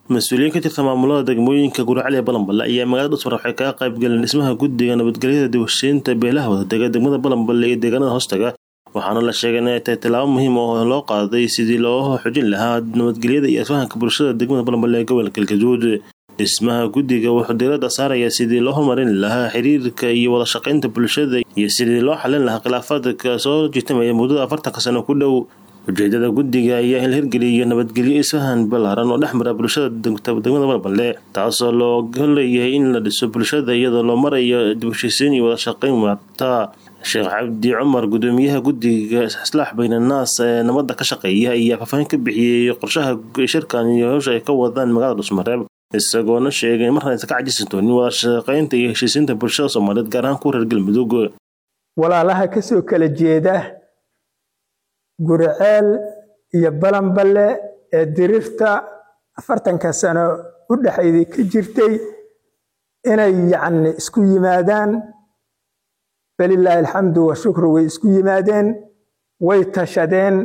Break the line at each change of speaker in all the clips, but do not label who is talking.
mas-uuliyiin ka tirsan maamulada degmooyinka guracali ee balanballe ayaa magaalada dhusmar waxay kaga qayb galeen dhismaha guddiga nabadgelyada dibashiinta beelaha wadadega degmada balanballe iyo deegaanada hoostaga waxaana la sheegay inay tahay tallaabo muhiim oo loo qaaday sidii loo xojin lahaa nabadgelyada iyo isfahanka bulshada degmada balanballe ee gobolka galgaduud dhismaha guddiga wuxuu diiradda saarayaa sidii loo horumarin lahaa xiriirka iyo wada shaqaynta bulshada iyo sidii loo xalin lahaa khilaafaadka soo jitamaya muddada afartanka sano ku dhow ujeedada guddiga ayaa in la hirgeliyo nabadgelyo isfahan ballaaran oo dhex mara bulshada degmada balanballe taasoo looga leeyahay in la dhiso bulshada iyadoo loo marayo dibheshiisiin iyo wada shaqayn waarta sheekh cabdi cumar gudoomiyaha guddiga islaax baynannaas ee nabadda ka shaqeeya ayaa faahfaahin ka bixiyey qorshaha shirkan iyo howsha ay ka wadaan magaalada dhusmareeb isagoona sheegay marna aysan ka cajisan doonin wada shaqaynta iyo heshiisiinta bulshada soomaaliyeed gaar ahaan kuwa reer galmudug
walaalaha kasoo kala jeeda guriceel iyo balanballe ee dirirta afartanka sano u dhexayday ka jirtay inay yacni isku yimaadaan falilaahi alxamdu washukru way isku yimaadeen way tashadeen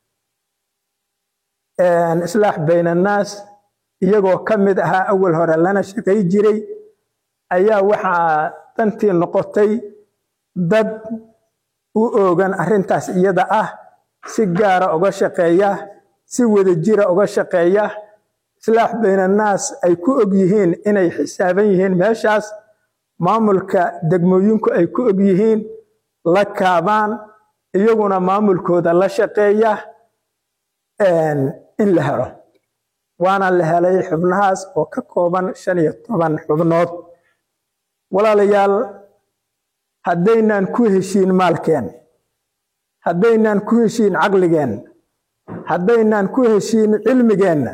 islaax bayn annaas iyagoo ka mid ahaa awal hore lana shaqay jiray ayaa waxaa dantii noqotay dad u oogan arrintaas iyada ah si gaara uga shaqeeya si wadajira uga shaqeeya islaax baynannaas ay ku og yihiin inay xisaaban yihiin meeshaas maamulka degmooyinku ay ku og yihiin la kaabaan iyaguna maamulkooda la shaqeeya in la helo waana la helay xubnahaas oo ka kooban shan iyo toban xubnood walaalayaal haddaynaan ku heshiin maalkeen haddaynaan ku heshiin caqligeenna haddaynaan ku heshiin cilmigeenna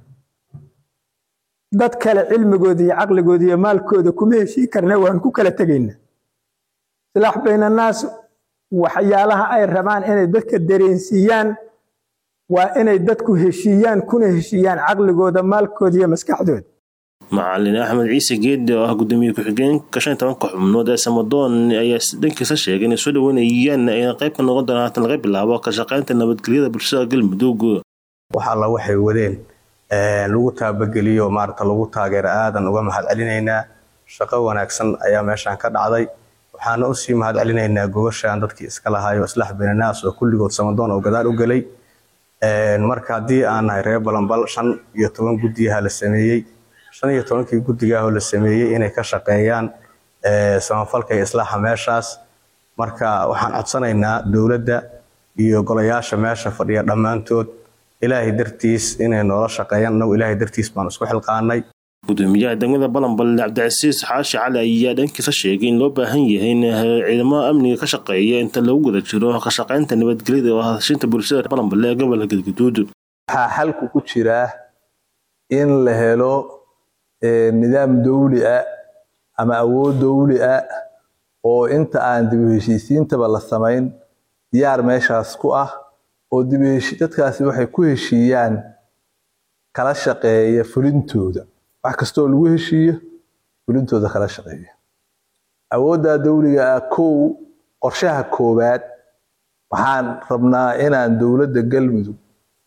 dad kale cilmigooda iyo caqligooda iyo maalkooda kuma heshiin karna waan ku kala tegayna silaax baynannaas waxyaalaha ay rabaan inay dadka dareensiiyaan waa inay dadku heshiiyaan kuna heshiiyaan caqligooda maalkooda iyo maskaxdooda
macalin axmed ciise geedi oo ah gudoomiye ku-xigeenka shan tobanka xubnood ee samadoon ayaa dhankiisa sheegay inay soo dhaweynayaan ayna qayb ka noqon doonaan haatan laga bilaabo ka shaqaynta nabadgelyada bulshada galmudug
wax alla waxay wadeen lagu taabageliyo maarata lagu taageero aadan uga mahad celinaynaa shaqo wanaagsan ayaa meeshaan ka dhacday waxaana usii mahad celinaynaa gobashaan dadkii iska lahaayo islaax benanaas oo kulligood samadoon oo gadaal u gelay marka haddii aan nahay reer balanbal shan iyo toban guddiyaha la sameeyey shan iyo tobankii guddigaahoo la sameeyey inay ka shaqeeyaan samafalka iyo islaaxa meeshaas marka waxaan codsanaynaa dowladda iyo golayaasha meesha fadhiya dhammaantood ilaahay dartiis inay noola shaqeeyaan annagu ilaahay dartiis baan isku xilqaanay
gudoomiyaha degmada balanballe cabdicasiis xaashi cali ayaa dhankiisa sheegay in loo baahan yahay in ciidamada amniga ka shaqeeya inta lagu guda jiro ka shaqaynta nabadgelyada oo hadashinta bulshada balanballe ee gobolka galgaduud
waxaa xalku ku jiraa in la helo nidaam dawli ah ama awood dawli ah oo inta aan dib u heshiisiintaba la samayn diyaar meeshaas ku ah oo dadkaasi waxay ku heshiiyaan kala shaqeeya fulintooda wax kastoo lagu heshiiyo fulintooda kala shaqeeya awoodda dawliga ah kow qorshaha koowaad waxaan rabnaa inaan dowladda galmudug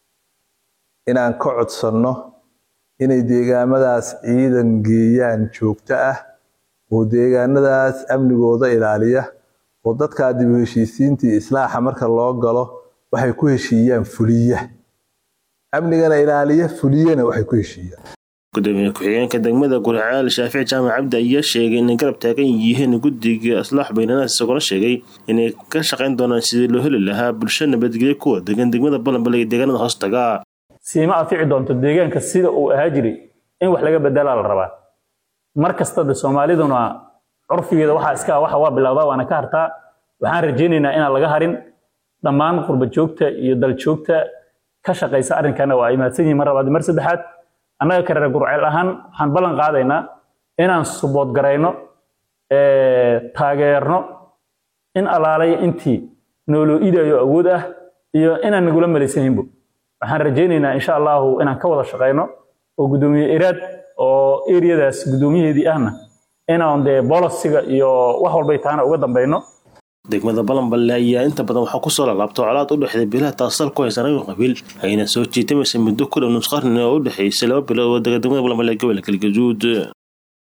inaan ka codsanno inay deegaamadaas ciidan geeyaan joogto ah oo deegaanadaas amnigooda ilaaliya oo dadkaa dib u heshiisiintii islaaxa marka loo galo waxay ku heshiiyaan fuliya amnigana ilaaliya fuliyana waxay ku heshiiyaan
gudoomiye ku-xigeenka degmada guriceel shaafici jaamac cabdi ayaa sheegay inay garab taagan yihiin guddiga islaax baynanaas isagoona sheegay inay ka shaqayn doonaan sidii loo heli lahaa bulsho nabadgelyo kuwa degan degmada balanballe iyo deegaanada hoostaga
siima anfici doonto deegaanka sida uu ahaa jiray in wax laga bedelaa la rabaa mar kasta de soomaaliduna curfigeeda waxaa iska waxa waa bilowdaa waana ka hartaa waxaan rajaynaynaa inaan laga harin dhammaan qurba joogta iyo dal joogta ka shaqaysa arrinkana waa ay mahadsan yihiin mar labaad mar saddexaad annaga ka reer gurceel ahaan waxaan ballan qaadaynaa inaan subood garayno taageerno in alaalay intii nooloo idayo awood ah iyo inaan nagula malaysaninbo waxaan rajaynaynaa insha allahu inaan ka wada shaqayno oo guddoomiye iraad oo eriyadaas guddoomiyaheedii ahna inaan dee bolosiga iyo wax walbay tahana uga dambayno
degmada balanballe ayaa inta badan waxaa kusoo lalaabta colaad u dhexday bilaha taasal ku haysan reer qabiil ayna soo jiitamaysa muddo ku dhow nus qarni oo u dhexaysay laba bilood oo dega degmada balanballe ee gobolka galgaduud